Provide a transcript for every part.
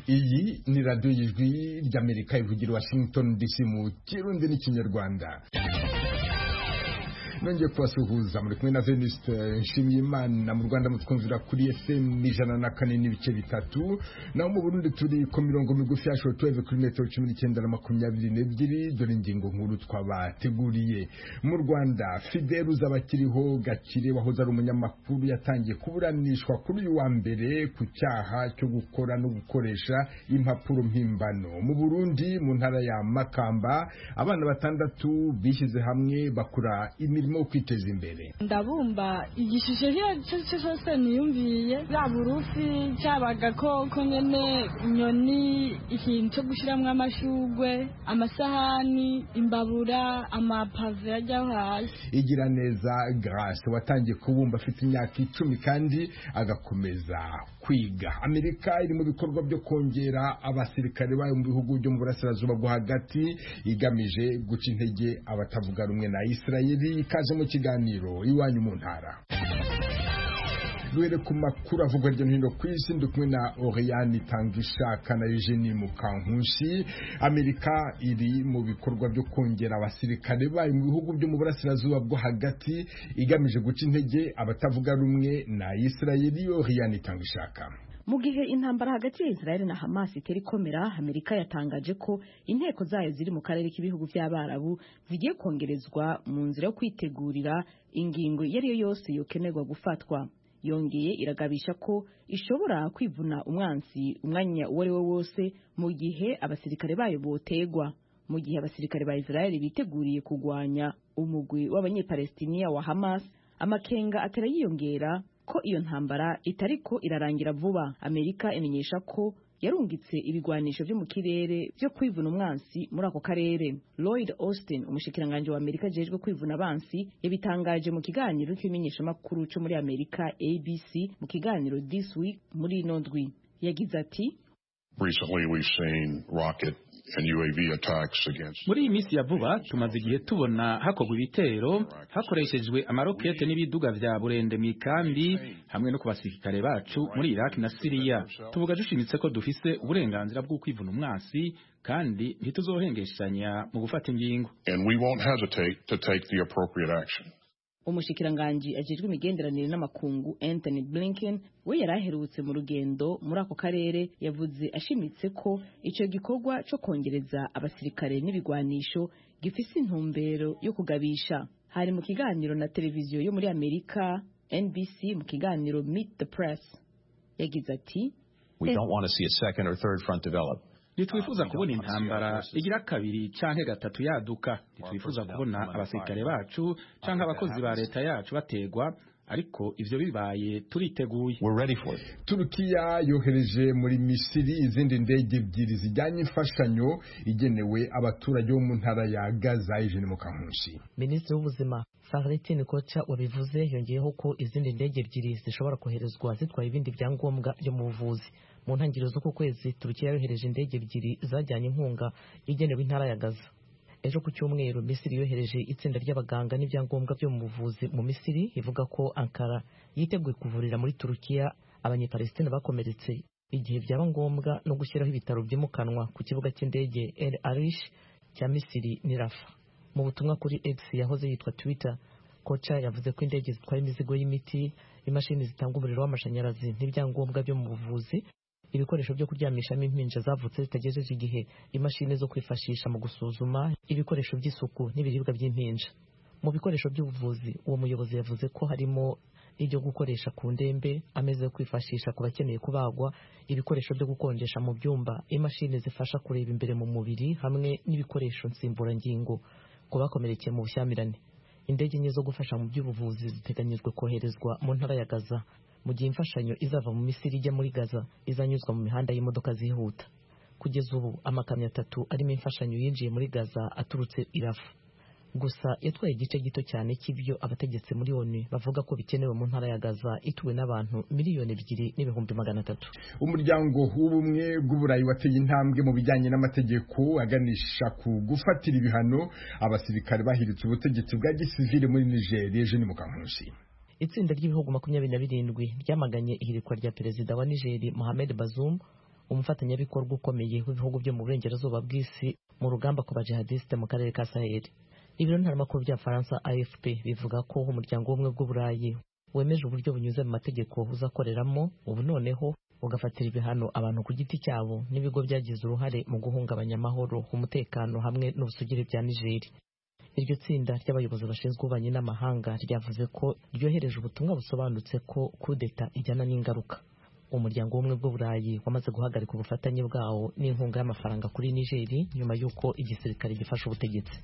iyi ni radiyo y'ijwi ry'amerika ivugira washington dc mu kirundi n'ikinyarwanda nongeye kubasuhuza muri kumwe na venuste nshimiyimana mu rwanda mutwumvira kuri fm ijana na kane n'ibice bitatu naho mu burundi turi ku mirongo migufi ya shoro tuweve kuri metero cumi n'icyenda na makumyabiri n'ebyiri dore ingingo nkuru twabateguriye mu rwanda fidel uzaba akiriho gakire wahoze ari umunyamakuru yatangiye kuburanishwa kuri uyu wa mbere ku cyaha cyo gukora no gukoresha impapuro mpimbano mu burundi mu ntara ya makamba abana batandatu bishyize hamwe bakora imirimo turimo kwiteza imbere ndabumba igishusho cyo cyose niyumviye yaba urufi cyaba agakoko nyine inyoni ikintu cyo gushyiramo amashugwe amasahani imbabura amapave ajyaho hasi igira neza garasi watangiye kubumba afite imyaka icumi kandi agakomeza kwiga amerika iri mu bikorwa byo kongera abasirikare bayo mu bihugu byo mu burasirazuba bwo hagati igamije guca intege abatavuga rumwe na isirayeli ikaze mu kiganiro iwanyu mu ntara duhere ku makuru avugwa hirya no hino ku isi ndi kumwe na oriyani tangishaka na eugenie mukankushi amerika iri mu bikorwa byo kongera abasirikare bayo mu bihugu byo mu burasirazuba bwo hagati igamije guca intege abatavuga rumwe na isirayeli oriyani tangishaka mu gihe intambara hagati ya israel na hamas itera ikomera amerika yatangaje ko inteko zayo ziri mu karere k'ibihugu by'abarabu zigiye kongerezwa mu nzira yo kwitegurira ingingo iyo ariyo yose yokenerwa gufatwa yongeye iragabisha ko ishobora kwivuna umwansi umwanya uwo ari wo wose mu gihe abasirikare bayo botegwa mu gihe abasirikare ba israel biteguriye kurwanya umugwi w'abanyepalesitiniya wa hamas amakenga atera yiyongera ko iyo ntambara itariko irarangira vuba amerika imenyesha ko yarungitse ibigwanisho byo mu kirere byo kwivuna umwansi muri ako karere lloyd austin umushikiranganji wa amerika ajejwe kwivuna abansi yabitangaje mu kiganiro cy'imenyeshamakuru cyo muri amerika abc mu kiganiro this week muri ino ndwi yagize ati muri iyi minsi ya vuba tumaze igihe tubona hakorwa ibitero hakoreshejwe amarokete n'ibiduga vya burende mu ikambi hamwe no ku basirikare bacu muri iraki na siriya tuvuga dushimitse ko dufise uburenganzira bwo kwivuna umwansi kandi ntituzohengeshanya mu gufata ingingo umushikiranganji ajejwe imigenderanire n'amakungu anthony blinken we yari aherutse mu rugendo muri ako karere yavuze ashimitse ko icyo gikorwa cyo kongereza abasirikare n'ibigwanisho gifise intumbero yo kugabisha hari mu kiganiro na televiziyo yo muri amerika nbc mu kiganiro meet the press yagize ati we don't want to see a second or third front develop ntitwifuza kubona intambara igira kabiri canke gatatu yaduka ntitwifuza kubona abasirikare bacu canke abakozi ba leta yacu bategwa ariko ivyo bibaye turiteguye turukiya yohereje muri misiri izindi ndege ebyiri zijyanye imfashanyo igenewe abaturage bo mu ntara ya gaza ijeni mu kankunshi minisitiri w'ubuzima Favretine Kocha wabivuze yongeyeho ko izindi ndege ebyiri zishobora koherezwa zitwaye ibindi byangombwa byo mu buvuzi mu ntangiriro z'uku kwezi turukiya yohereje indege ebyiri zajyanye inkunga igenewe intara ya gaza ejo ku cyumweru misiri yohereje itsinda ry'abaganga n'ibyangombwa byo mu buvuzi mu misiri ivuga ko ankara yiteguye kuvurira muri turukiya abanyepalesitine bakomeretse igihe byaba ngombwa no gushyiraho ibitaro byimukanwa ku kibuga cy'indege el arish cya misiri ni rafa mu butumwa kuri x yahoze yitwa twitter koca yavuze ko indege zitwara imizigo y'imiti imashini zitanga umuriro w'amashanyarazi n'ibyangombwa byo mu buvuzi ibikoresho byo kuryamishamo impinja zavutse zitagejeje igihe imashini zo kwifashisha mu gusuzuma ibikoresho by'isuku n'ibiribwa by'impinja mu bikoresho by'ubuvuzi uwo muyobozi yavuze ko harimo ibyo gukoresha ku ndembe ameza yo kwifashisha ku bakeneye kubagwa ibikoresho byo gukonjesha mu byumba imashini zifasha kureba imbere mu mubiri hamwe n'ibikoresho nsimburangingo ku bakomerekeye mu bushyamirane indege enye zo gufasha mu by'ubuvuzi ziteganyijwe koherezwa mu ntara ya gaza mu gihe imfashanyo izava mu misiri ijya muri gaza izanyuzwa mu mihanda y'imodoka zihuta kugeza ubu amakamyo atatu arimo imfashanyo yinjiye muri gaza aturutse irafu gusa yatwaye igice gito cyane cy'ibyo abategetsi muri oni bavuga ko bikenewe mu ntara ya gaza ituwe n'abantu miliyoni ebyiri n'ibihumbi magana atatu umuryango w'ubumwe bw'uburayi wateye intambwe mu bijyanye n'amategeko aganisha ku gufatira ibihano abasirikare bahiritse ubutegetsi bwa gisivile muri nigeria ejo ni mukankusi itsinda ry'ibihugu makumyabiri na birindwi ryamaganye ihirikwa rya perezida wa nigeri mohamed bazoum umufatanyabikorwa ukomeye w'ibihugu byo mu burengerazuba bw'isi mu rugamba ku bajihadisite mu karere ka saheli ibiro ntaramakuru bya faransa afp bivuga ko umuryango w'ubumwe bw'uburayi wemeje uburyo bunyuze mu mategeko uzakoreramo ubu noneho ugafatira ibihano abantu ku giti cyabo n'ibigo byagize uruhare mu guhungabanya amahoro umutekano hamwe n'ubusugire bya nigeri iryo tsinda ry'abayobozi bashinzwe ububanyi n'amahanga ryavuze ko ryohereje ubutumwa busobanutse ko kudeta ijyana n'ingaruka umuryango w'ubumwe bw'uburayi wamaze guhagarika ubufatanye bwawo n'inkunga y'amafaranga kuri nigeri nyuma y'uko igisirikare gifashe ubutegetsi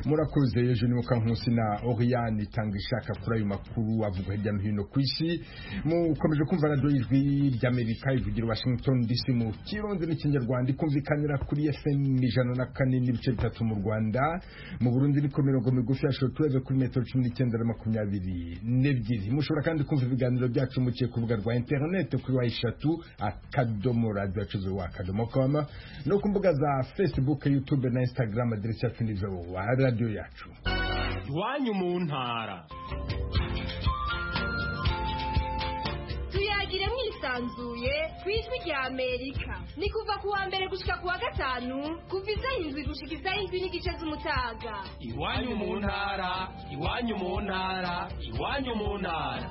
murakoze ejo ni mukankusi na oriyani itanga ishaka kuri ayo makuru avuga hirya no hino ku isi mukomeje kumva radiyo ijwi ry'amerika ivugira washington dc mu kirundi n'ikinyarwanda ikumvikanira kuri fm ijana na kane n'ibice bitatu mu rwanda mu burundi ni ku mirongo migufi ya shotureve kuri metero cumi n'icyenda na makumyabiri n'ebyiri mushobora kandi kumva ibiganiro byacu mukiye ku rubuga rwa interineti kuri wa eshatu akadomo radiyo yacuze wa akadomo koma no ku mbuga za facebook youtube na instagram aderesi yacu ni wa radiyo radiyo yacu iwanyu mu ntara tuyagire mwisanzuye ku ijwi rya amerika ni kuva ku wa mbere gushyika ku wa gatanu kuva izaho indwi gushyika izaho indwi n'igice z'umutaga iwanyu mu ntara iwanyu mu ntara iwanyu mu ntara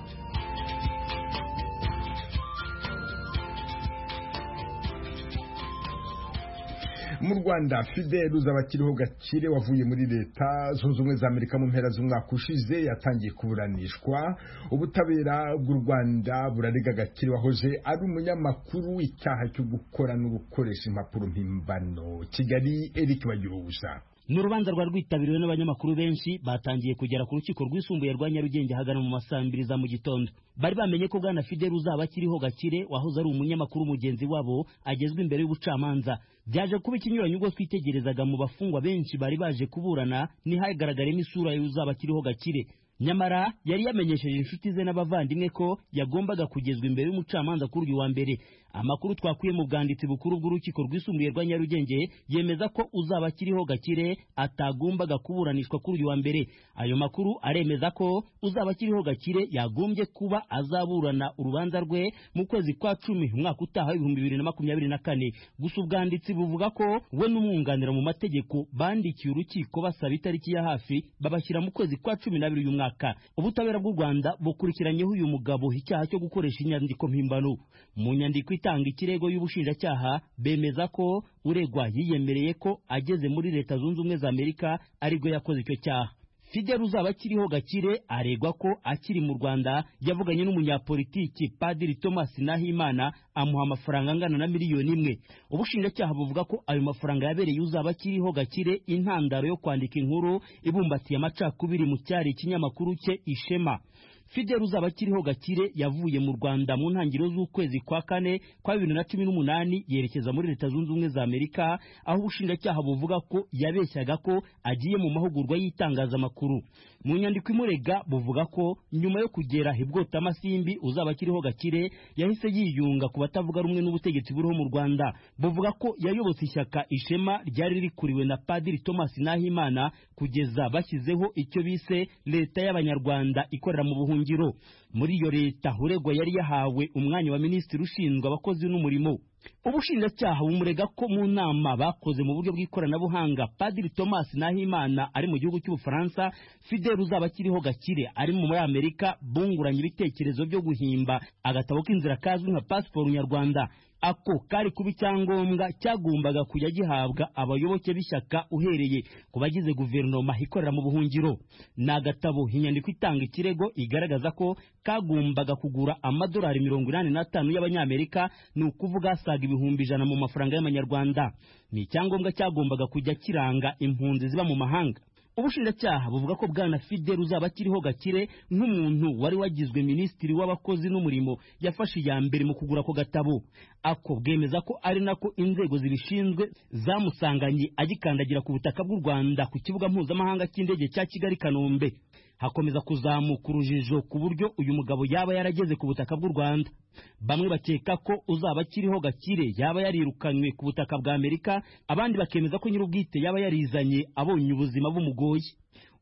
mu rwanda fidel uzabakiriho gakire wavuye muri leta zunze ubumwe za amerika mu mpera z'umwaka ushize yatangiye kuburanishwa ubutabera bw'u rwanda burarega gakire wahoze ari umunyamakuru icyaha cyo gukora no gukoresha impapuro mpimbano kigali eric bagira ubusa ni urubanza rwari rwitabiriwe n'abanyamakuru benshi batangiye kugera ku rukiko rwisumbuye rwa nyarugenge hagana mu masaa mbiri za mu gitondo bari bamenye ko bwana fidel uzaba akiriho gakire wahoze ari umunyamakuru mugenzi wabo agezwe imbere y'ubucamanza byaje kuba ikinyuranye ubwo twitegerezaga mu bafungwa benshi bari baje kuburana ntihagaragaremo isura y'uzaba akiriho gakire nyamara yari yamenyesheje inshuti ze n'abavandimwe ko yagombaga kugezwa imbere y'umucamanza kuri uyu wa mbere amakuru twakuye mu bwanditsi bukuru bw'urukiko rwisumbuye rwa nyarugenge yemeza ko uzaba akiriho gakire atagombaga kuburanishwa kuri uyu wa mbere ayo makuru aremeza ko uzaba akiriho gakire yagombye kuba azaburana urubanza rwe mu kwezi kwa cumi umwaka utaha w'ibihumbi bibiri na makumyabiri na kane gusa ubwanditsi buvuga ko we n'umwunganira mu mategeko bandikiye urukiko basaba itariki ya hafi babashyira mu kwezi kwa cumi n'abiri y'umwaka runaka ubutabera bw'u rwanda bukurikiranyeho uyu mugabo icyaha cyo gukoresha inyandiko mpimbano mu nyandiko itanga ikirego y'ubushinjacyaha bemeza ko uregwa yiyemereye ko ageze muri leta zunze ubumwe za amerika aribwo yakoze icyo cyaha fidel uzaba akiriho gakire aregwa ko akiri mu rwanda yavuganye n'umunyapolitiki padiri thomas nahimana amuha amafaranga angana na miliyoni imwe ubushinjacyaha buvuga ko ayo mafaranga yabereye uzaba akiriho gakire intandaro yo kwandika inkuru ibumbatiye amacakubiri mu cyari ikinyamakuru cye ishema fidel uzaba akiriho gakire yavuye mu rwanda mu ntangiriro z'ukwezi kwa kane kwa bibiri na cumi n'umunani yerekeza muri leta zunze ubumwe za amerika aho ubushinjacyaha buvuga ko yabeshyaga ko agiye mu mahugurwa y'itangazamakuru mu nyandiko imurega buvuga ko nyuma yo kugera ibwota amasimbi uzaba akiriho gakire yahise yiyunga ku batavuga rumwe n'ubutegetsi buriho mu rwanda buvuga ko yayobotse ishyaka ishema ryari rikuriwe na padiri thomas nahimana kugeza bashyizeho icyo bise leta y'abanyarwanda ikorera mu buhunzi ngiro muri iyo leta uregwa yari yahawe umwanya wa minisitiri ushinzwe abakozi n'umurimo ubushinjacyaha bumurega ko mu nama bakoze mu buryo bw'ikoranabuhanga padiri thomas nahimana ari mu gihugu cy'ubufaransa fidel uzaba akiriho gakire ari muri amerika bunguranye ibitekerezo byo guhimba agatabo k'inzira kazwi nka pasiporo nyarwanda ako kari kuba icyangombwa cyagombaga kujya gihabwa abayoboke b'ishyaka uhereye ku bagize guverinoma ikorera mu buhungiro ni agatabo inyandiko itanga ikirego igaragaza ko kagombaga kugura amadolari mirongo inani n'atanu y'abanyamerika ni ukuvuga asaga ibihumbi ijana mu mafaranga y'amanyarwanda ni icyangombwa cyagombaga kujya kiranga impunzi ziba mu mahanga ubushinjacyaha buvuga ko bwana fidel uzaba akiriho gakire nk'umuntu wari wagizwe minisitiri w'abakozi n'umurimo yafashe iya mbere mu kugura ako gatabo ako bwemeza ko ari nako inzego zibishinzwe zamusanganye agikandagira ku butaka bw'u rwanda ku kibuga mpuzamahanga cy'indege cya kigali kanombe hakomeza kuzamuka urujijo ku buryo uyu mugabo yaba yarageze ku butaka bw'u rwanda bamwe bakeka ko uzaba akiriho gakire yaba yarirukanywe ku butaka bwa amerika abandi bakemeza ko nyir'ubwite yaba yarizanye abonye ubuzima bumugoye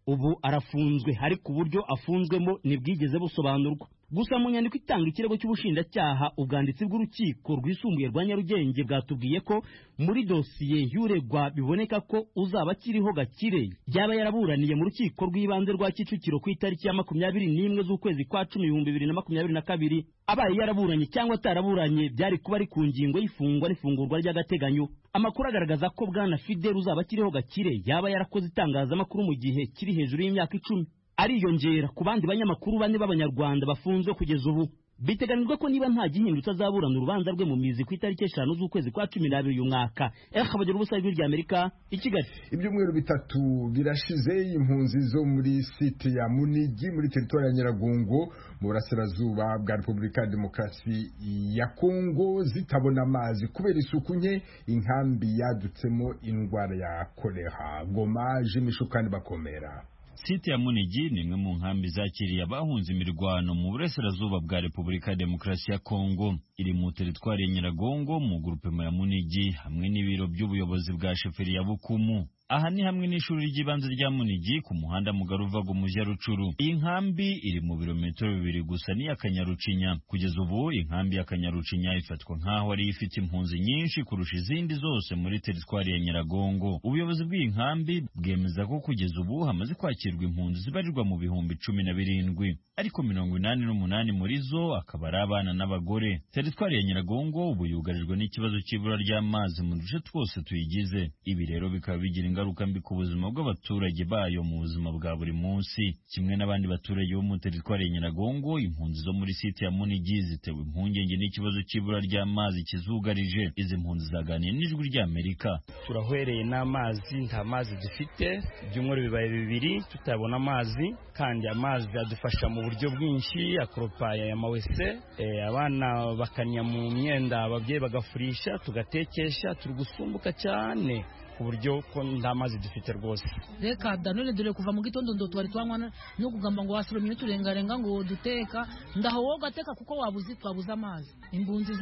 ubu arafunzwe ariko uburyo afunzwemo ntibwigeze busobanurwa gusa mu nyandiko itanga ikirego cy'ubushinjacyaha ubwanditsi bw'urukiko rwisumbuye rwa nyarugenge bwatubwiye ko muri dosiye y'uregwa biboneka ko uzaba akiriho gakire yaba yaraburaniye mu rukiko rw'ibanze rwa kicukiro ku itariki ya makumyabiri n'imwe z'ukwezi kwa cumi ibihumbi bibiri na makumyabiri na kabiri abaye yaraburanye cyangwa ataraburanye byari kuba ari ku ngingo y'ifungwa n'ifungurwa ry'agateganyo amakuru agaragaza ko bwana fidel uzaba akiriho gakire yaba yarakoze itangazamakuru mu gihe kiri hejuru y'imyaka icumi ariyongera ku bandi banyamakuru bane b'abanyarwanda bafunzwe kugeza ubu biteganijwe ko niba nta gihindutse azaburana urubanza rwe mu mizi ku itariki eshanu z'ukwezi kwa cumi n'abiri uyu mwaka eha bagira ubusa ijwi rya amerika i kigali ibyumweru bitatu birashize impunzi zo muri site ya munigi muri teritori ya nyiragongo mu burasirazuba bwa repubulika ya demokarasi ya kongo zitabona amazi kubera isuku nke inkambi yadutsemo indwara ya kolera goma jimishu kandi bakomera site ya munigi ni imwe mu nkambi zakiriye abahunze imirwano mu burasirazuba bwa repubulika ya demokarasi ya kongo iri mu teritwari ya nyiragongo mu gurupema ya munigi hamwe n'ibiro by'ubuyobozi bwa sheferi ya bukumu aha ni hamwe n'ishuri ry'ibanze rya munigi ku muhanda mugari uva mu mujyi rucuru iyi nkambi iri mu birometero bibiri gusa n'iya kanyarucinya kugeza ubu inkambi ya kanyarucinya ifatwa nk'aho ariyo ifite impunzi nyinshi kurusha izindi zose muri teritwari ya nyiragongo ubuyobozi bw'iyi nkambi bwemeza ko kugeza ubu hamaze kwakirwa impunzi zibarirwa mu bihumbi cumi na birindwi ariko mirongo inani n'umunani muri zo akaba ari abana n'abagore teritwari ya nyiragongo ubu yugarijwe n'ikibazo cy'ibura ry'amazi mu duce twose tuyigize ibi rero bikaba bigira ingaruka mbi ku buzima bw'abaturage bayo mu buzima bwa buri munsi kimwe n'abandi baturage bo mu teritwari ya nyiragongo impunzi zo muri site ya munigi zitewe impungenge n'ikibazo cy'ibura ry'amazi kizugarije izi mpunzi zaganiye n'ijwi ry'amerika turahwereye n'amazi nta mazi dufite ibyumweru bibaye bibiri tutabona amazi kandi amazi adufasha mu buryo bwinshi akoropa ya mawese e, abana bakanya mu myenda ababyeyi bagafurisha tugatekesha turi gusumbuka cyane ku buryo ko nta mazi dufite rwose reka da none dore kuva mu gitondo ndo twari twanywa no kugamba ngo wasoromye n'uturengarenga ngo duteka ndaho wowe ugateka kuko wabuze twabuze amazi imbunzi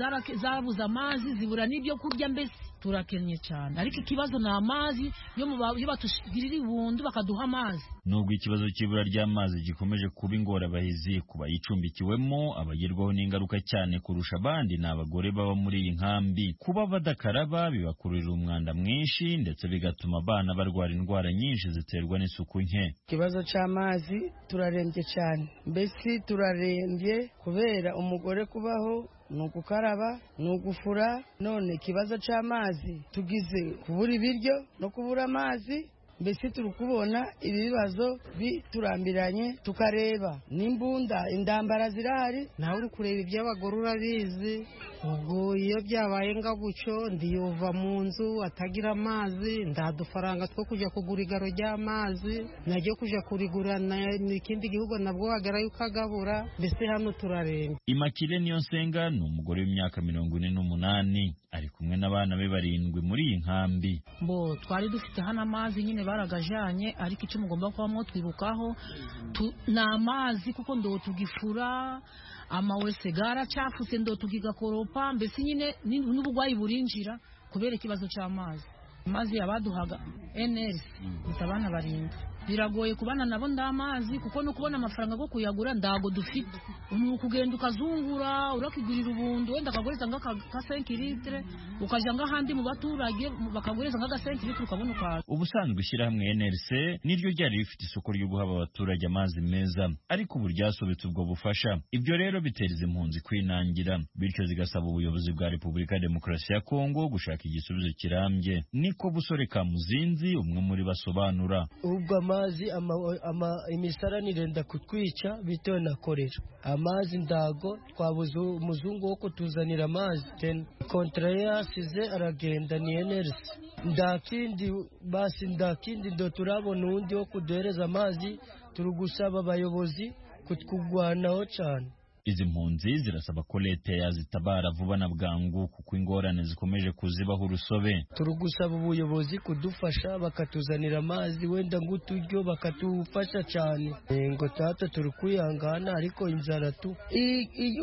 zabuze amazi zibura n'ibyo kurya mbese turakennye cyane ariko ikibazo ni amazi yo batugirira ibundu bakaduha amazi nubwo ikibazo cy'ibura ry'amazi gikomeje kuba ingorabahizi ku bayicumbikiwemo abagerwaho n'ingaruka cyane kurusha abandi ni abagore baba muri iyi nkambi kuba badakaraba bibakururira umwanda mwinshi ndetse bigatuma abana barwara indwara nyinshi ziterwa n'isuku nke ikibazo cy'amazi turarembye cyane mbese turarembye kubera umugore kubaho ni ugukaraba ni ugufura none ikibazo cy'amazi tugize kubura ibiryo no kubura amazi mbese turi kubona ibibazo biturambiranye tukareba n'imbunda indambara zirahari nawe uri kureba iby'abagore urabizi ubwo iyo byabaye nga gutyo ndiyuva mu nzu atagira amazi ndadufaranga two kujya kugura igaro ry'amazi najya kujya kurigura mu ikindi gihugu nabwo wagara yuko agabura mbese hano turarembye imakire niyo nsenga ni umugore w'imyaka mirongo ine n'umunani ari kumwe n'abana be barindwi muri iyi nkambi bo twari dufite hano amazi nyine baragajanye ariko icyo mugomba kuba mwo twibukaho ni amazi kuko ndo tugifura amawese garacafutse ndo tugigakoropa mbese nyine n'uburwayi burinjira kubera ikibazo cy'amazi amazi yabaduhaga enesi gusa abana barindwi biragoye kubana nabo nd'amazi kuko no kubona amafaranga go kuyagura ndago dufite umuntu kugenda ukazungura urakigurira ubundu wenda akagureza nga ka 5 litre ukaja nga handi mu baturage bakagureza nga 5 litre ukabona ukaza ubusanzwe ishyira hamwe NRC niryo ryari rifite isoko ryo guha abaturage amazi meza ariko ubu ryasobetse ubwo bufasha ibyo rero biteza impunzi kwinangira bityo zigasaba ubuyobozi bwa Repubulika ya Demokarasi ya Kongo gushaka igisubizo kirambye niko busore Kamuzinzi umwe muri basobanura ubwo amazi imisaranire ndakutwica bitewe na korera amazi ndago twabuze umuzungu wo kutuzanira amazi kontrare yasize aragenda ni enerisi ndakindi basi ndakindi ndo turabona undi wo kuduhereza amazi turi gusaba abayobozi kutwugwanaho cyane izi mpunzi zirasaba ko leta yazitabara vuba na bwangu kuko ingorane zikomeje kuzibaho urusobe turi gusaba ubuyobozi kudufasha bakatuzanira amazi wenda ng'uturyo bakatufasha cyane ngo tata turi kwihangana ariko inzara tu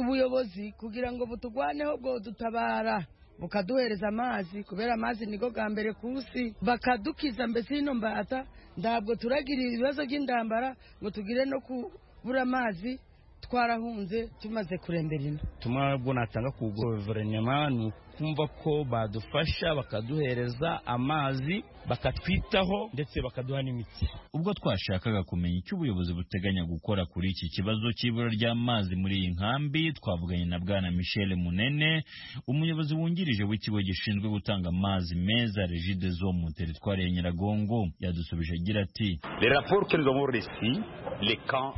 ubuyobozi kugira ngo butugwaneho bwo dutabara bukaduhereza amazi kubera amazi niko bwa mbere ku isi bakadukiza mbese ino mbata ntabwo turagira ibibazo by'indambara ngo tugire no kubura amazi twarahunze tumaze kurembera ino ubutumwa bwo natanga ku guverinoma ni ukumva ko badufasha bakaduhereza amazi bakatwitaho ndetse bakaduha n'imiti ubwo twashakaga kumenya icyo ubuyobozi buteganya gukora kuri iki kibazo cy'ibura ry'amazi muri iyi nkambi twavuganye na bwana michel munene umuyobozi wungirije w'ikigo gishinzwe gutanga amazi meza regide zo mu teritwari ya nyiragongo yadusubije agira ati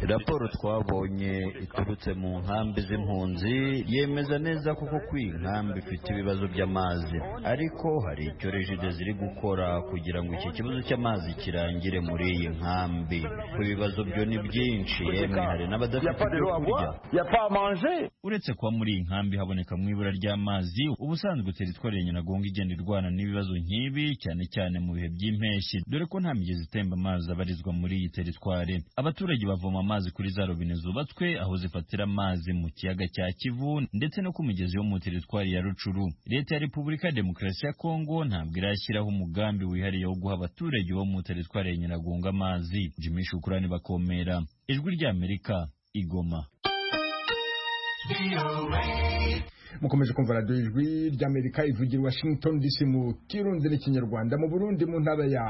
raporo twabonye iturutse mu nkambi z'impunzi yemeza neza kuko ko iyi nkambi ifite ibibazo by'amazi ariko hari icyo regide ziri gukora kugira ngo iki kibazo cy'amazi kirangire muri iyi nkambi ku bibazo byo ni byinshi yemwe hari n'abadafite ibyo kurya uretse kuba muri iyi nkambi haboneka mu ibura ry'amazi ubusanzwe teritwari ya nyiragongo igenda irwana n'ibibazo nk'ibi cyane cyane mu bihe by'impeshyi dore ko nta migezi itemba amazi abarizwa muri iyi teritwari abaturage bavoma amazi kuri za robine zubatswe aho zifatira amazi mu kiyaga cya kivu ndetse no ku migezi yo mu teritwari ya rucuru leta ya repubulika ya demokarasi ya kongo ntabwo irashyiraho umugambi wihariye wo guha abaturage bo mu teritwari ya nyiragongo amazi jimmy shukurani bakomera ijwi ry'amerika igoma mukomeje kumva radiyo ijwi ry'amerika ivugira washington dc mu kirundi n'ikinyarwanda mu burundi mu ntara ya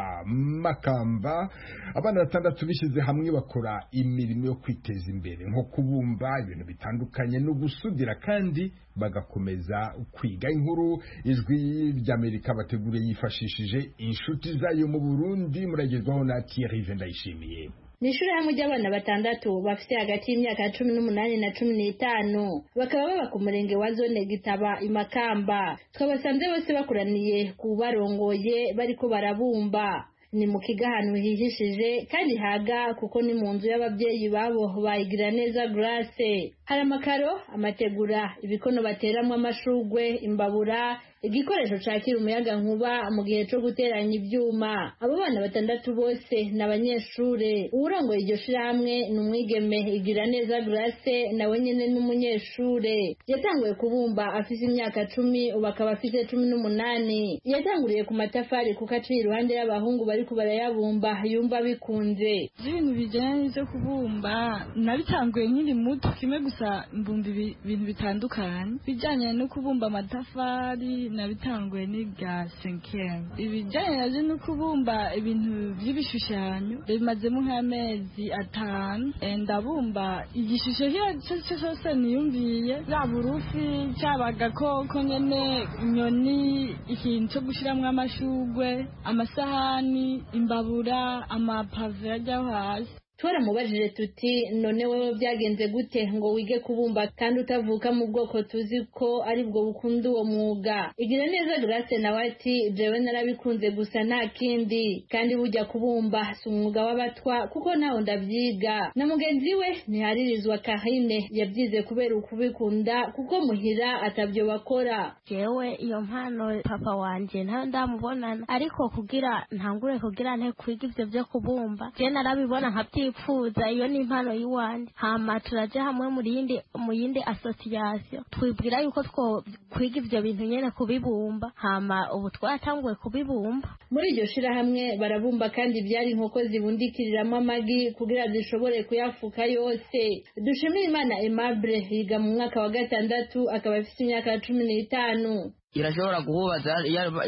makamba abana batandatu bishyize hamwe bakora imirimo yo kwiteza imbere nko kubumba ibintu bitandukanye no gusudira kandi bagakomeza kwiga inkuru ijwi ry'amerika bateguriye yifashishije inshuti zayo mu burundi muragezwaho na thierry ndayishimiye ni ishuri hamwe ry'abana batandatu bafite hagati y'imyaka cumi n'umunani na cumi n'itanu bakaba baba ku murenge wa zone gitaba imakamba twabasanze bose bakuraniye ku barongoye bariko barabumba ni mu kigo ahantu hihishije kandi haga kuko ni mu nzu y'ababyeyi babo bayigira neza grace hari amakaro amategura ibikono bateramwo amashugwe imbabura igikoresho cakira umuyaga nkuba mu gihe co guteranya ivyuma abo bana batandatu bose ni abanyeshure uwurongoye iryo shirahamwe ni umwigeme igira neza grace nawe nyene n'umunyeshure yatanguye kubumba afise imyaka cumi ubu akaba afise cumi n'umunani yatanguriye ku matafari kuko aciye iruhande y'abahungu bariko barayabumba yumva bikunze ibintu bijyanye byo kubumba nabitanguye nkiri muto kimwe gusa mbumba ibintu bitandukanye bijyanye no kubumba amatafari nabitanguye n'ibwa senkeri ibijyanye nabyo no kubumba ibintu by'ibishushanyo bimazemo nk'amezi atanu ndabumba igishusho iyo icyo cyo cyose niyumviye yaba urufi cyaba agakoko nyine inyoni ikintu cyo gushyiramo amashugwe amasahani imbabura amapave ajya hasi twaramubajije tuti none wowe byagenze gute ngo wige kubumba kandi utavuka mu bwoko tuzi ko ari bwo bukunda uwo mwuga igira neza grace nawe ati jewe narabikunze gusa nta kindi kandi bujya kubumba si umwuga w'abatwa kuko ntawo ndabyiga na mugenzi we ntiharirizwa kahine yabyize kubera ukubikunda kuko muhira atabyo bakora jewe iyo mpano papa wanje ntayo ndamubonana ariko kugira ntangure kugira nte kwiga ibyo byo kubumba je narabibona nkabyiga twifuza iyo ni impano y'iwanjye hama turaja hamwe mu yindi mu yindi association twibwira yuko twokwiga ivyo bintu nyene kubibumba hama ubu twaratanguye kubibumba muri iryo shirahamwe barabumba kandi byari inkoko zibundikiriramo amagi kugira zishobore kuyafuka yose dushimire imana aimable yiga mu mwaka wa gatandatu akaba afite imyaka cumi n'itanu irashobora guhubaza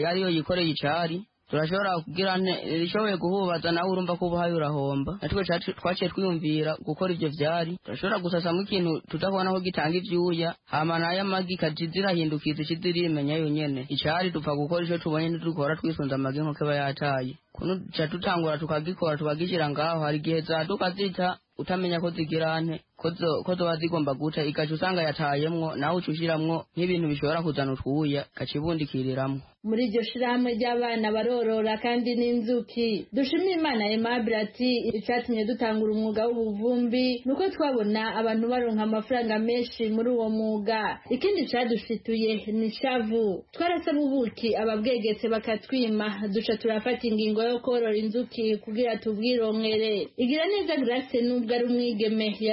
yariyo yikoreye icari turashobora kugira ishoboye guhubaza nawe urumva ko ubuhaye urahomba natwe twaciye twiyumvira gukora ibyo byari turashobora gusasamo ikintu tutabona aho gitanga ibyuya hama nayo amagi ikaja zirahindukiza iciza irimenya yonyene icari dupfa gukora ico tubonye ntidukora twisunze amagi nk'uko aba yataye kuno duca dutangura tukagikora tukagishyira ngaho hari igihe zaduka zita utamenya ko zigira nte ko zoba zigomba guca igaca usanga yatayemwo nawe uca ushiramwo nk'ibintu bishobora kuzana utwuya gaca ibundikiriramwo muri iryo shirahamwe ry'abana barorora kandi n'inzuki dushimire imana aimable ati icyatumye dutangura umwuga w'ubuvumbi ni uko twabona abantu baronka amafaranga menshi muri uwo mwuga ikindi cadushituye ni shavu twarasaba ubuki ababwegetse bakatwima duca turafata ingingo yo korora inzuki kugira tubwirongere igira neza grace nubwo ari umwigeme yarabumbye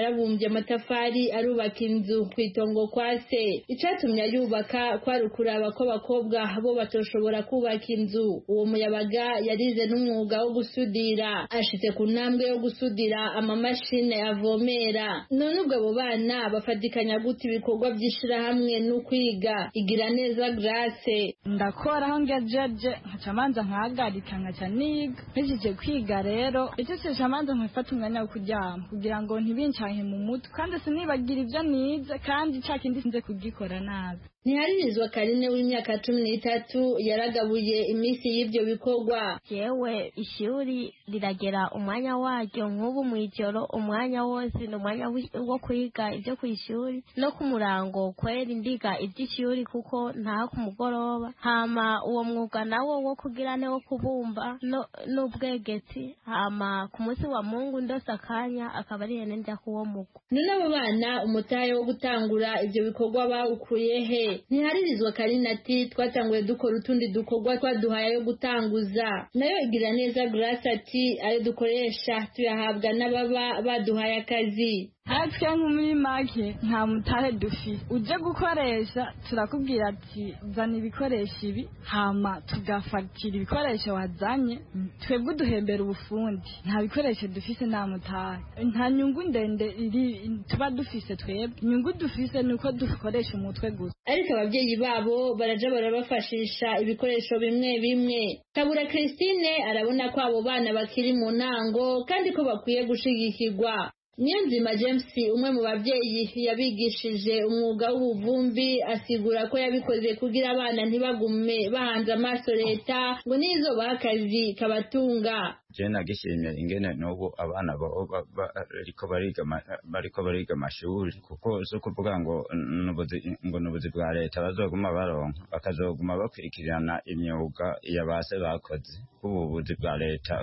yarabumbye amatafari arubaka inzu ku itongo kwa se icatumye ayubaka kwari ukuraba ko abakobwa bo bato azoshobora kubaka inzu uwo muyabaga yarize n'umwuga wo gusudira ashitse ku ntambwe yo gusudira amamashini avomera none ubwo abo bana bafatikanya gute ibikorwa by'ishyirahamwe n'ukwiga igira neza grace ndakoraho ngejeje nkaca manza nkahagarika nkaca niga mpejije kwiga rero icyo manza nkafata umwanya wo kuryama kugira ngo ntibincanke mu mutwe kandi sinibagire ibyo nize kandi cya kindi sinze kugikora nabi ntiharirizwa karine w'imyaka cumi n'itatu yaragabuye iminsi y'ibyo bikorwa yewe ishuri riragera umwanya waryo nk'ubu mu ijoro umwanya wose ni umwanya wo kwiga ibyo ku ishuri no ku murango kwera ndiga iby'ishuri kuko nta ku mugoroba hama uwo mwuga nawo wo kugira ne wo kubumba no- n'ubwegetsi hama ku munsi wa mungu ndose akanya akaba ari hene njya kuwo mugo none abo bana umutahe wo gutangura ibyo bikorwa bawukuye he ntiharirizwa karine ati twatanguye dukora utundi dukorwa twaduhaye yo gutanguza nayo igira neza grace ati ayo dukoresha tuyahabwa n'ababa baduhaye akazi natwe nko muri make nta mutahe dufite ujye gukoresha turakubwira ati zana ibikoresho ibi hama tugafatira ibikoresho wazanye twebwe uduhembera ubufundi nta bikoresho dufite nta mutahe nta nyungu ndende iri tuba dufise twebwe inyungu dufise ni uko dukoresha umutwe gusa ariko ababyeyi babo baraja barabafashisha ibikoresho bimwe bimwe kabura christine arabona ko abo bana bakiri mu ntango kandi ko bakwiye gushigikirwa niyonzima james umwe mu babyeyi yabigishije umwuga w'ubuvumbi asigura ko yabikoze kugira abana ntibagume bahanze amaso leta ngo n'izubaha akazi kabatunga je nagishimiye ingene n'ubu abana bo- ba- ba- bariko bariga ama- bariko bariga amashuri kuko si ukuvuga ngo n'ubuzi- ngo ni ubuzi bwa leta bazoguma baronka bakazoguma bakurikirana imyuga ya base bakoze ubu buzi bwa leta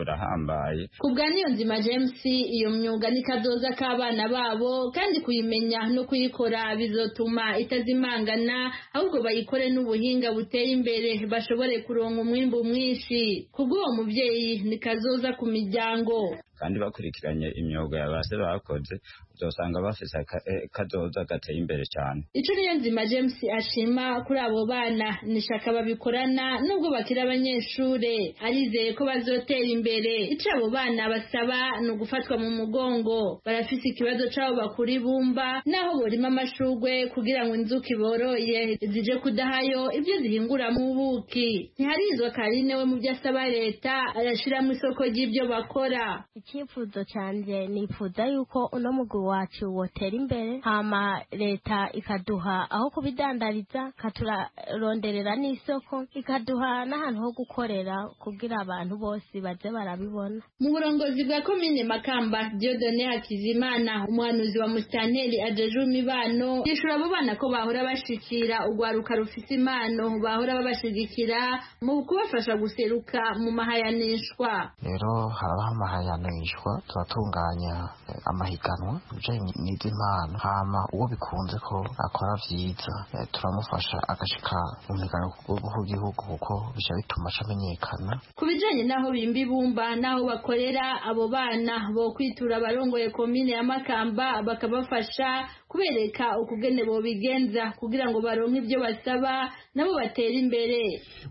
burahambaye kubwa niyonzima james iyo myuga ni kazoza k'abana babo kandi kuyimenya no kuyikora bizotuma itazimangana ahubwo bayikore n'ubuhinga buteye imbere bashobore kuronka umwimbu mwinshi kubw'uwo mubyeyi ni kazoza ku miryango kandi bakurikiranye imyuga ya base bakoze uzosanga bafise aka- eh, kazoza gateye imbere cyane icyo niyonzima james ashima kuri abo bana ni shaka babikorana nubwo bakiri abanyeshure arizeye ko bazotera imbere icyo abo bana basaba ni ugufatwa mu mugongo barafise ikibazo cy'abo bakura ibumba n'aho borima amashurwe kugira ngo inzuki boroye zije kudahayo ibyo zihinguramo ubuki ntiharizwa karine we mu byo asaba leta arashyiramo isoko ry'ibyo bakora icyifuzo cyanjye nifuza yuko uno mugwi wacu wotera imbere hama leta ikaduha aho kubidandariza ikaturonderera n'isoko ikaduha n'ahantu ho gukorera kugira abantu bose baje barabibona mu burongozi bwa komine makamba diodone hakizimana umuhanuzi wa musitanteri ajeje imibano yishura abo bana ko bahora bashikira urwaruka rufise impano bahora babashigikira mu kubafasha guseruka mu mahayanishwa rero habaho amahayanishwa turatunganya eh, amahiganwa ibijanye n'iby'impano hama uwo bikunze ko akora vyiza eh, turamufasha agashika mu migano ku rwego rw'igihugu kuko bica bituma acamenyekana ku bijanye n'aho bimba ibumba n'aho bakorera abo bana bo kwitura abarongoye komine ya makamba bakabafasha kubereka ukugene bobigenza kugira ngo baronke ibyo basaba nabo batere imbere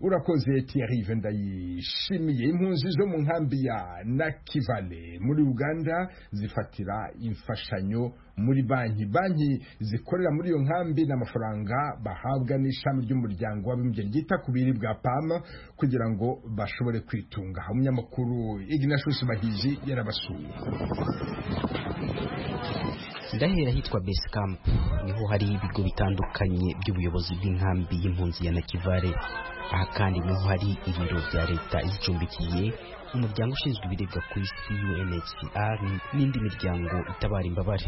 urakoze tiyarive ndayishimiye impunzi zo mu nkambi ya nakivale muri uganda zifatira imfashanyo muri banki banki zikorera muri iyo nkambi n'amafaranga bahabwa n'ishami ry'umuryango w'abimbye ryita ku biribwa pama kugira ngo bashobore kwitunga umunyamakuru ignatius bahiji yarabasuye ndahera ahitwa base camp niho hari ibigo bitandukanye by'ubuyobozi bw'inkambi y'impunzi ya nakivale aha kandi niho hari ibiro bya leta izicumbikiye umuryango ushinzwe ibiribwa ku isi unhcr n'indi miryango itabara imbabare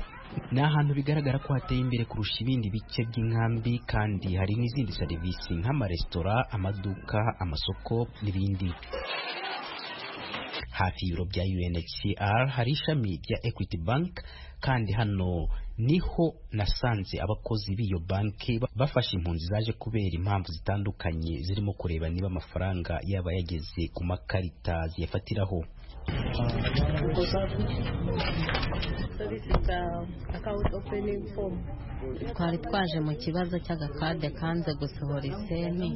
ni ahantu bigaragara ko hateye imbere kurusha ibindi bice by'inkambi kandi hari n'izindi serivisi nk'amaresitora amaduka amasoko n'ibindi hafi y'ibiro bya UNHCR hari ishami rya Equity Bank kandi hano niho nasanze abakozi b'iyo banki ba- bafasha impunzi zaje kubera impamvu zitandukanye zirimo kureba niba amafaranga yaba yageze ku makarita ziyafatiraho twari twaje mu kibazo cy'agakade kanze gusohora iseni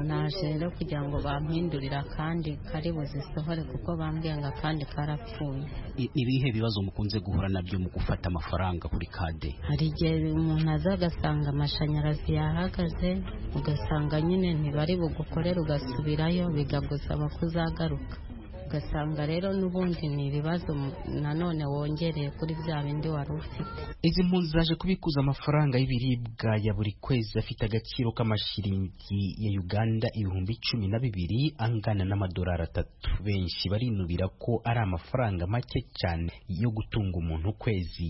naje rero kugira ngo bampindurire akandi kari buzisohore kuko bambwiye ngo akandi karapfuye I- ni ibihe bibazo mukunze guhura nabyo mu gufata amafaranga kuri kade hari igihe umuntu aza agasanga amashanyarazi yahagaze ugasanga nyine ntibari bugukorere ugasubirayo bikagusaba kuzagaruka ugasanga rero n'ubundi ni ibibazo mu- nanone wongereye kuri bya bindi wari ufite izi mpunzi zaje kubikuza amafaranga y'ibiribwa ya buri kwezi afite agaciro k'amashiringi ya uganda ibihumbi cumi na bibiri angana n'amadolari atatu benshi barinubira ko ari amafaranga make cyane yo gutunga umuntu ukwezi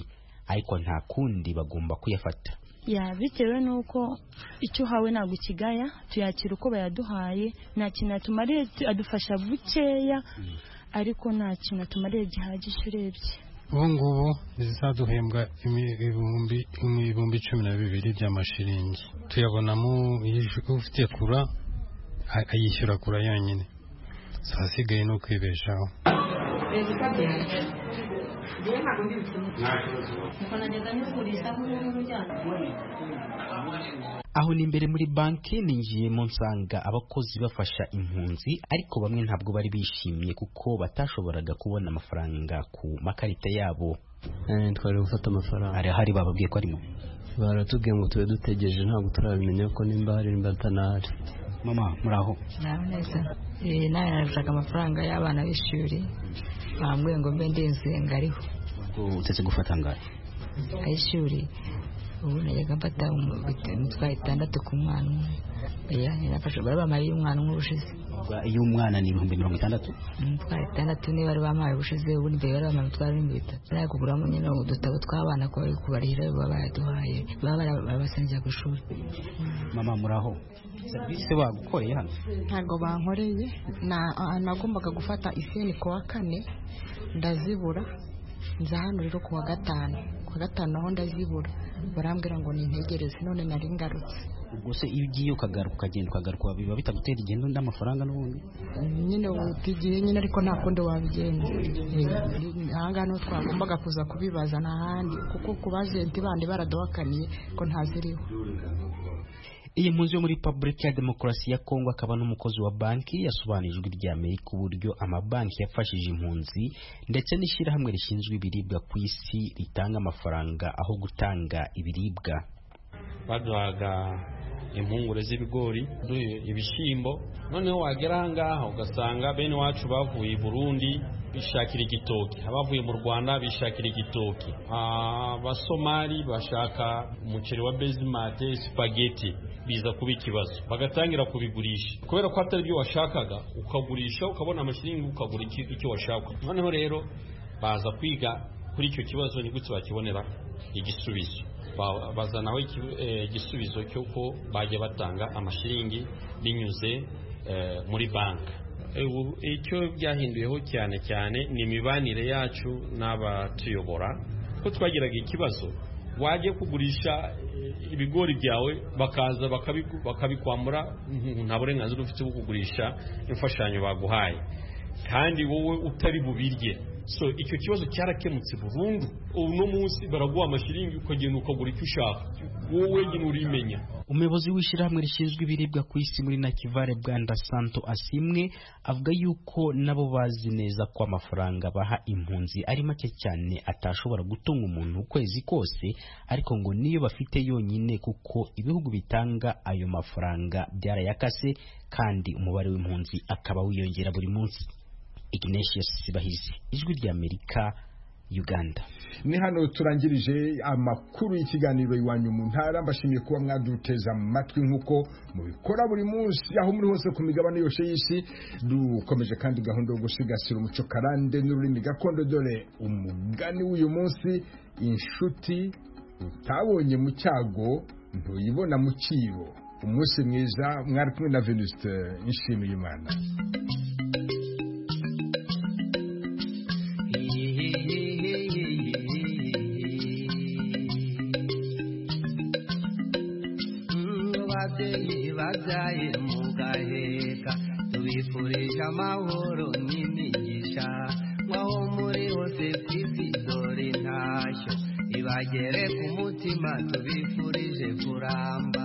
ariko nta kundi bagomba kuyafata ya bitewe n'uko icyo uhawe ntabwo ukigaya tuyakira uko bayaduhaye nta kintu yatumariye tu- adufasha bukeya ariko nta kintu atumariye gihagije urebye ubu ngubu zizaduhembwa imi- ibihumbi imi- ibihumbi cumi na bibiri by'amashiringi tuyabonamo yishu- ufite kura a- ayishyura kura yonyine si ahasigaye no kwibeshaho aho ni imbere muri banki ninjiye mu nsanga abakozi bafasha impunzi ariko bamwe ntabwo bari bishimye kuko batashoboraga kubona amafaranga ku makarita yabo twari gufata amafaranga hari ahari bababwiye ko arimo baratubwiye ngo tube dutegereje ntabwo turabimenya ko nimba hari nimba atanahari mama muraho nawe neza Eh, nawe narashaka amafaranga y'abana b'ishuri bambwiye ngo mbe ndinze ngariho utetse gufata angahe ay'ishuri ubu najyaga mfata umu- bit- imitwaro itandatu ku mwana umwe oya nafashe bari bampaye iy'umwana umwe ubushize iy'umwana ni ibihumbi mirongo itandatu imitwaro itandatu niyo bari bampaye ubushize ubundi mbere bari bampaye imitwaro n'ibihumbi bitatu bari kuguramo nyine udutabo tw'abana ko bari kubarihira baba baraduhaye baba bara- barabasengera ku ishuri mama muraho serivisi bagukoreye hano ntabwo bankoreye Na- a- nagombaga gufata iseni ku wa kane ndazibura nza hano rero ku wa gatanu ku wa gatanu naho ndazibura barambwira ngo nintegereze none nari ngarutse ubwo se iyo ugiye ukagaruka ukagenda ukagaruka biba bitagutera igendo n'amafaranga n'ubundi nyine wuta igihe nyine ariko nta kundi wabigenza Eh, ahangaha niho twagombaga kuza kubibaza n'ahandi kuko ku bajenti bandi baraduhakaniye ko ntaziriho iyi mpunzi yo muri repubulika ya demokarasi ya kongo akaba n'umukozi wa banki yasobanurije ijwi rya amerika uburyo amabanki yafashije impunzi ndetse n'ishyirahamwe rishinzwe ibiribwa ku isi ritanga amafaranga aho gutanga ibiribwa baduhaga impungure z'ibigori duhe ibishyimbo noneho wagera aha ngaha ugasanga bene iwacu bavuye i burundi bishakira igitoki abavuye mu rwanda bishakira igitoki abasomali bashaka umuceri wa bezimate sipageti biza kuba ikibazo bagatangira kubigurisha kubera ko atari byo washakaga ukagurisha ukabona amashiringi ukagura iki- icyo washaka noneho rero baza kwiga kuri icyo kibazo ni gutse bakibonera igisubizo Ba- bazanaho iki- eh, igisubizo cy'uko bajya batanga amashiringi binyuze eh, muri banki Eh, ubu icyo byahinduyeho cyane cyane ni imibanire yacu n'abatuyobora ko twagiraga ikibazo wajya kugurisha eh, ibigori byawe bakaza bakabiku- bakabikwambura ntu- nta burenganzira ufite bwo kugurisha imfashanyo baguhaye kandi wowe utari bubirye so icyo kibazo cyarakemutse burundu uno munsi baraguha amashiringi ukagenda ukagura icyo ushaka wowe wenyine urimenya umuyobozi w'ishyirahamwe rishinzwe ibiribwa ku isi muri nakivare bwanda santo asimwe avuga yuko nabo bazi neza ko amafaranga baha impunzi ari make cyane atashobora gutunga umuntu ukwezi kose ariko ngo niyo bafite yonyine kuko ibihugu bitanga ayo mafaranga byarayakase kandi umubare w'impunzi akaba wiyongera buri munsi ignatius sibahizi ijwi ry'amerika uganda ni hano turangirije amakuru y'ikiganiro iwanyu mu ntara mbashimiye kuba mwaduteze amatwi nk'uko mubikora buri munsi aho muri hose ku migabane yose y'isi dukomeje kandi gahunda yo gusigasira umuco karande n'ururimi gakondo dore umugani w'uyu munsi inshuti utabonye mu cyago ntuyibona mu cyibo umunsi mwiza mwari kumwe na venuste nshimiye imana ababyeyi babyaye mugaheka tubifurije amahoro n'imigisha baho muri hose tisi dore ntashyo ibagere ku mutima tubifurije kuramba